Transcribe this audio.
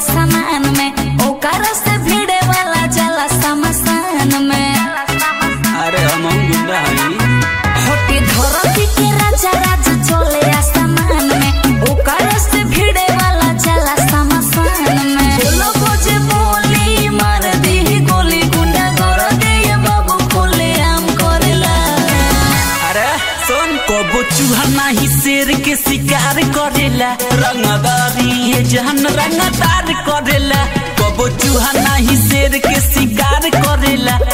आसमान में ओकर से भिड़े वाला जला समसान में अरे हम गुंडा हई होटी धरती के राजा राज चले आसमान में ओकर से भिड़े वाला जला समसान में लोगो जे बोली मार दी गोली गुंडा कर दे ये बाबू खोले आम करेला अरे सुन कबो चूहा नाही शेर के शिकार करेला रंगदारी ये जहन रंगदार करेला कबो चूहा नाही शेर के शिकार करेला